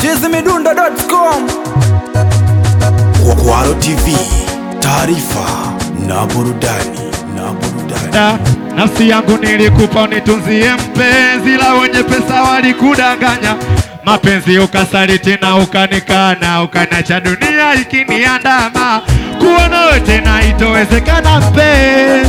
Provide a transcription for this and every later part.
chizimidundo.com Kwaro TV, taarifa na burudani na burudani. Da, nafsi yangu nilikupa unitunzie mpenzi, la wenye pesa walikudanganya mapenzi, ukasaliti na ukanikana, ukanacha dunia ikiniandama, kuwa nawe tena itowezekana mpenzi,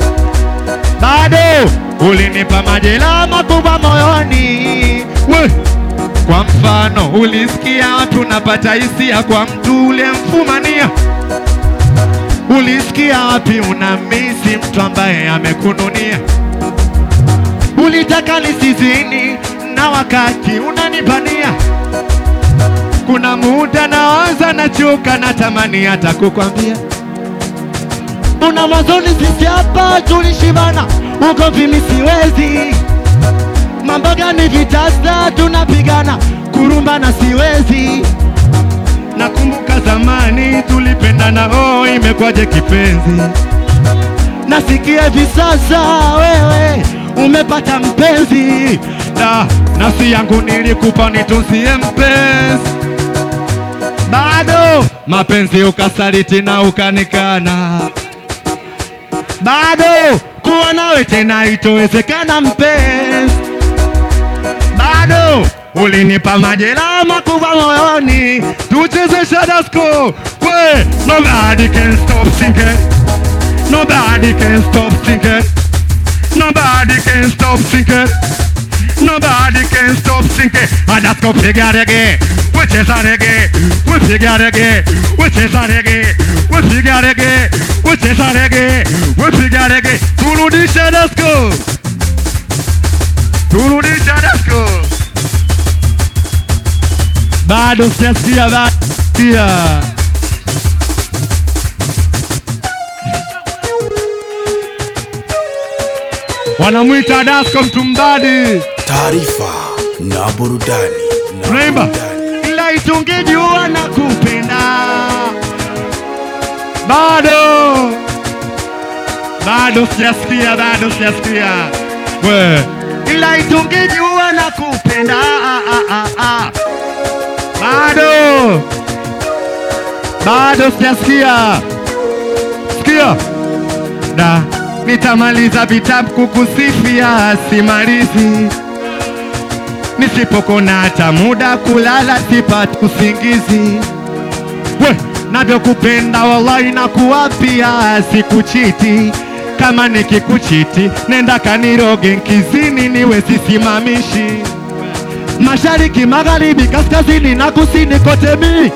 bado ulinipa majeraha makubwa moyoni we kwa mfano, ulisikia watu napata hisia kwa mtu ulemfumania Ulisikia wapi unamisi mtu ambaye amekununia? Ulitaka nisizini na wakati unanipania. Kuna muda nawaza nachoka, natamani hata kukwambia una mwanzoni, sisi hapa tulishibana, ugomvi mi siwezi, mambo gani vitasa tunapigana, kurumbana siwezi Nakumbuka zamani tulipendana, oh, imekwaje kipenzi? Nasikia hivi sasa wewe umepata mpenzi, na nafsi yangu nilikupa nitunzie mpenzi, bado mapenzi ukasaliti na ukanikana, bado kuwa nawe tena itowezekana mpenzi, bado ulinipa majeraha makubwa moyoni, tucheze Shadasco we, nobody can stop thinking, nobody can stop thinking, nobody can stop thinking, nobody can stop thinking. Shadasco piga reggae, we cheza reggae, we piga reggae, we cheza reggae, we piga reggae, we cheza reggae, we piga reggae, turudi Shadasco, turudi Shadasco. bado sijasikia batia wanamwita Dasko Mtumbadi, Taarifa na burudani na Tunaimba. burudani. ila itungejua na kupenda bado bado sijasikia, bado sijasikia we, ila itungejua na kupenda ah, ah, ah, ah. bado bado sijasikia sikia da nitamaliza vitabu kukusifia simalizi nisipokona hata muda kulala sipati usingizi we navyokupenda wallahi na kuwapia sikuchiti kama nikikuchiti nenda kaniroge nkizini niwe sisimamishi mashariki magharibi kaskazini na kusini kote mi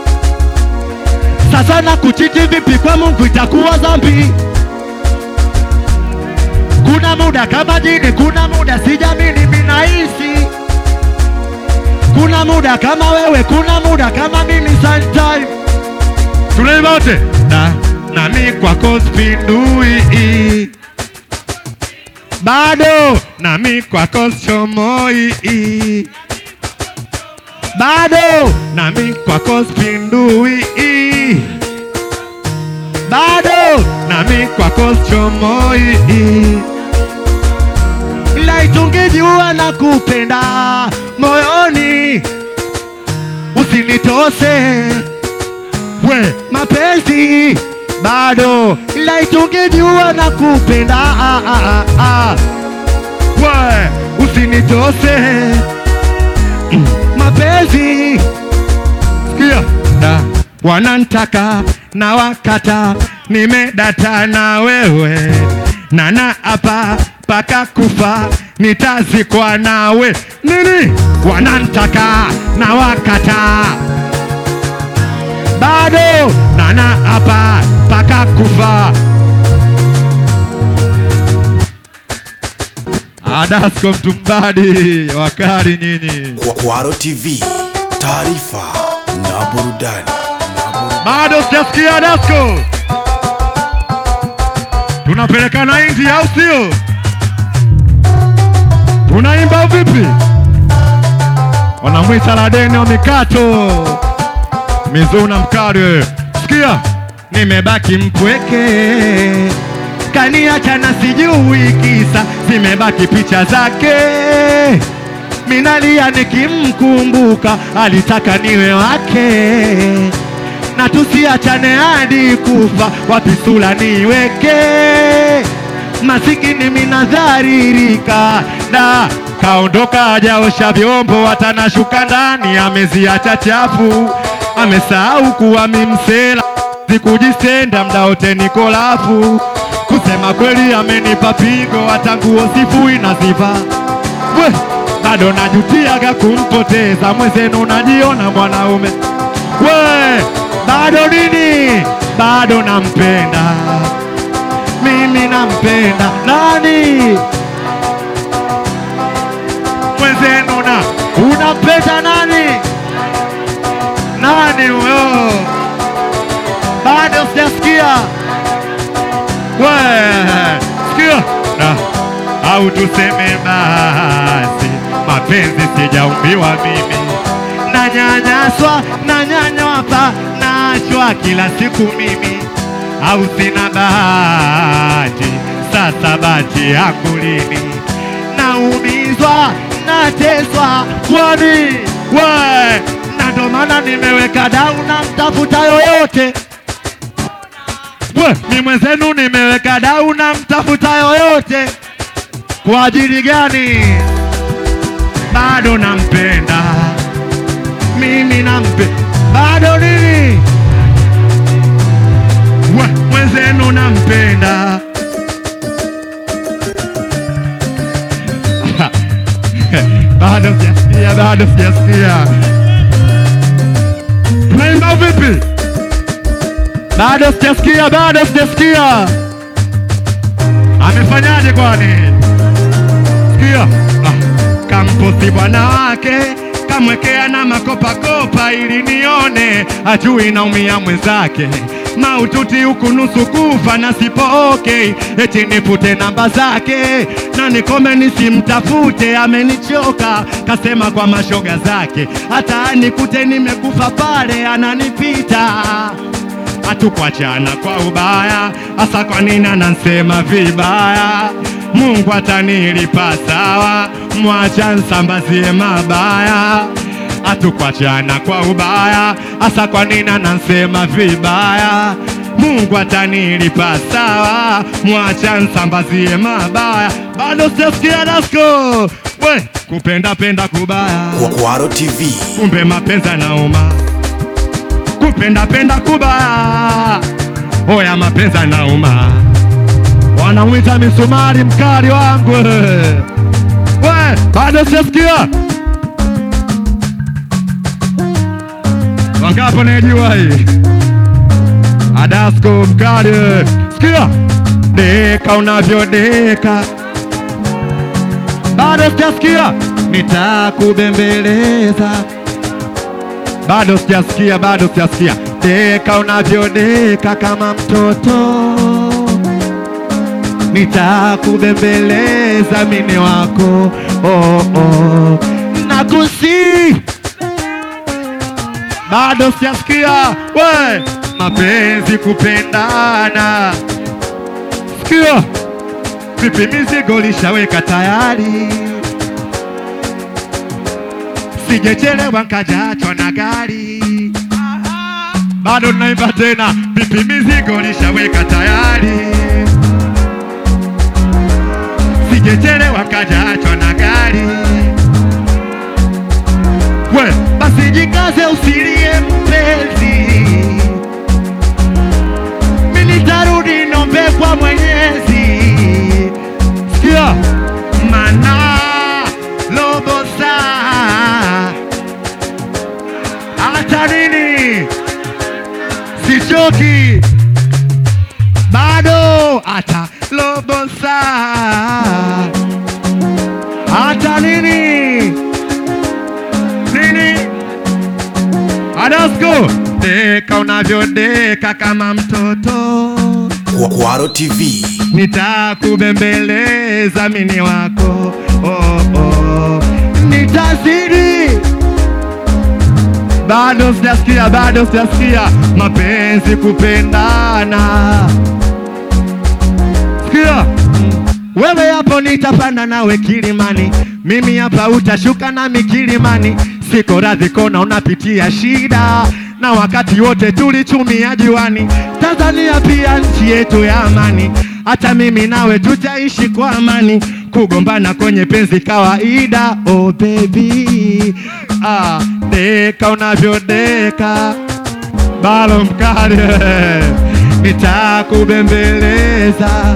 sasa na kuchiti vipi kwa mungu itakuwa dhambi kuna muda kama jini kuna muda sijamini minaishi kuna muda kama wewe kuna muda kama mimi sometime tunaimba wote na nami kwako spindui bado nami kwako chomoi bado nami kwako spindui bado nami kwako chomoi ila itungejua na kupenda moyoni usinitose we mapenzi bado ila itungejua na kupenda ah, ah, ah, ah. we usinitose Mm, mapenzi sikia da wanantaka na wakata nimedata na wewe nana hapa paka kufa nitazikwa nawe nini wanantaka na wakata bado nana hapa paka kufa Adasko Mtumbadi wakari nyinyi Kwa- Kwaro TV, taarifa na burudani na burudani. bado sijasikia Dasko, tunapelekana India au sio? Tunaimba vipi? Wanamwita Ladeni wa mikato Mizuna Mkare, sikia, nimebaki mpweke kaniacha na sijui kisa, zimebaki picha zake minalia nikimkumbuka, alitaka niwe wake na tusiachane hadi kufa, wapi sura niweke masikini minadharirika da kaondoka hajaosha vyombo, watanashuka ndani ameziacha chafu, amesahau kuwa mimsela sikujisenda mda wote niko lafu. Kusema kweli amenipa pigo, hata nguo sifui na ziva we bado najutiaga kumpoteza mwenzenu, najiona mwanaume we bado nini, bado nampenda mimi nampenda nani mwenzenu na unampenda nani nani huyo bado sijasikia we sikia na au tuseme basi mapenzi sijaumbiwa mimi nanyanyaswa nanyanyapa naachwa kila siku mimi au sina bahati sasa bahati yangu lini naumizwa nateswa kwani we na ndo maana nimeweka dau na mtafuta yoyote we ni mwenzenu nimeweka dau na mtafuta yoyote kwa ajili gani bado nampenda mimi nampe bado nini we mwenzenu nampenda bado sijasikia bado sijasikia tunaimba vipi bado sijasikia bado sijasikia amefanyaje kwani sikia ah, kamposi bwana wake kamwekea na makopakopa ili nione ajui naumia mwenzake maututi huku nusu kufa na sipo okay, eti nipute namba zake na nikome nisimtafute, amenichoka kasema kwa mashoga zake, hata nikute nimekufa pale ananipita hatukuachana kwa ubaya, hasa kwa nini anansema vibaya? Mungu atanilipa sawa, mwacha nsambazie mabaya. Hatukuachana kwa ubaya, hasa kwa nini anansema vibaya? Mungu atanilipa sawa, mwacha nsambazie mabaya. Bado sijasikia dasko we kupenda penda kubaya, Kwaro TV. kumbe mapenzi nauma kupenda penda kubaya, oya mapenzi nauma, wanamwita misumari mkali wangu we, bado sijasikia wangapo najua hii Adasko mkali, sikia deka unavyodeka, bado sijasikia nitakubembeleza bado sijasikia, bado sijasikia. Deka unavyodeka kama mtoto, nitakubembeleza mini wako oh, oh. Nakusi, bado sijasikia. We mapenzi kupendana, sikia vipi, mizigo lishaweka tayari sijechelewa nkajachwa na gari, bado naimba tena, vipi mizigo lishaweka tayari, sijechelewa nkajachwa na gari. We basi jikaze, usilie mpenzi, mimi nitarudi, nombe kwa Mwenyezi. Sikia mana robo saa hata nini sichoki bado hata robo saa hata nini nini Adasko deka unavyodeka kama mtoto Kwaro TV. nitakubembeleza mini wako oh, oh. Nitazidi, bado sijasikia, bado sijasikia mapenzi kupendana. Sikia wewe hapo, nitapanda nawe kilimani mimi hapa utashuka nami kilimani, siko radhi kona unapitia shida, na wakati wote tulichumia juani. Tanzania pia nchi yetu ya amani, hata mimi nawe tutaishi kwa amani, kugombana kwenye penzi kawaida. Oh baby, ah, deka unavyodeka balo mkali nitakubembeleza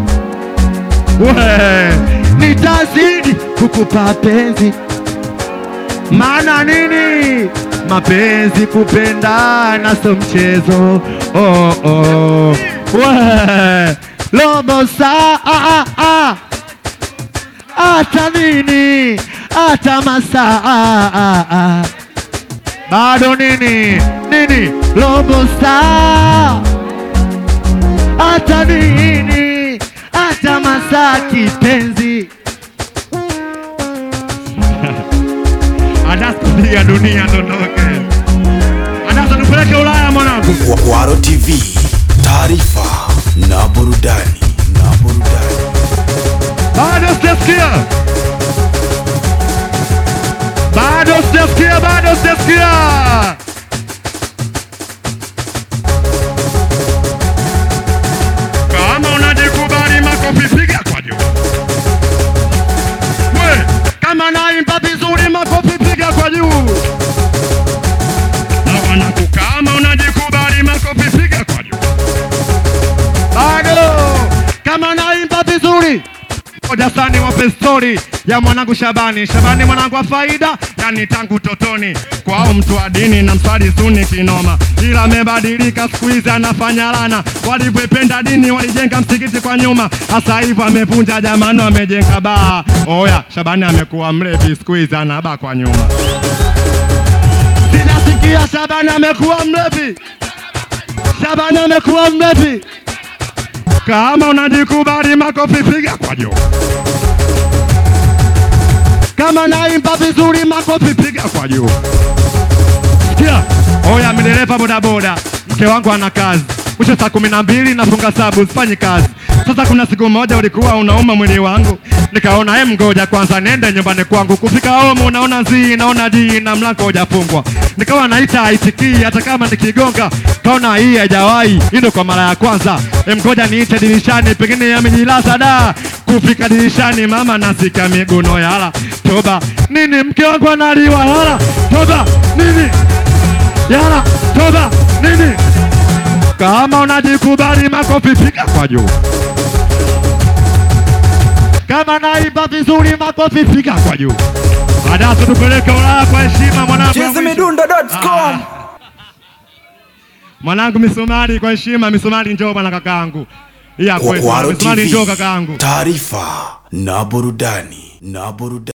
we nitazidi kukupa penzi maana nini mapenzi kupendana so mchezo oh, oh. we lobo saa ah, ah, ah. hata nini hata masaa ah, ah, ah. bado nini nini robo saa hata nini hata masaa kipenzi anakupiga dunia dondoke anasa tupeleke Ulaya mwanangu Kwaro TV, taarifa na burudani na burudani. bado sijasikia bado sijasikia bado sijasikia kama unajikubali makofi piga kwa juu we kama naimba vizuri makofi piga kwa juu na wanangu kama unajikubali makofi piga kwa juu bado kama naimba vizuri moja sani wape stori ya mwanangu Shabani. Shabani mwanangu wa faida, yani tangu totoni kwao mtu wa dini na mswali suni kinoma, ila amebadilika siku hizi anafanya lana. Walivyoipenda dini walijenga msikiti kwa nyuma, hasa hivyo amevunja jamano, amejenga baa. Oya, Shabani amekuwa mlevi siku hizi anabaa kwa nyuma. Sinasikia Shabani amekuwa mlevi, Shabani amekuwa mlevi. Kama unajikubali makofi piga kwa juu. Kama naimba vizuri makofi piga kwa juu. Sikia, oya mdereva bodaboda, mke wangu ana kazi mwisho saa kumi na mbili nafunga sabu, sifanyi kazi. Sasa kuna siku moja ulikuwa unauma mwili wangu, nikaona em, ngoja kwanza nende nyumbani kwangu. Kufika home unaona zii, naona jii na mlango hujafungwa, nikawa naita haisikii, hata kama nikigonga kaona hii haijawahi, hii ndo kwa mara ya kwanza. Em, ngoja niite dirishani, pengine yamejilaza da. Kufika dirishani, mama nasika miguno yala, toba nini, mke wangu analiwa yala, toba nini, yala, toba nini kama unajikubali makofi piga kwa juu. Kama naimba vizuri makofi piga kwa juu. Baadaye tupeleke Ulaya kwa heshima mwanangu. chezimidundo.com Mwanangu misumari kwa heshima, misumari njoo bwana kakaangu. Hii ya kwetu. Kwaro Misumari njoo TV, kakaangu. taarifa na burudani na burudani.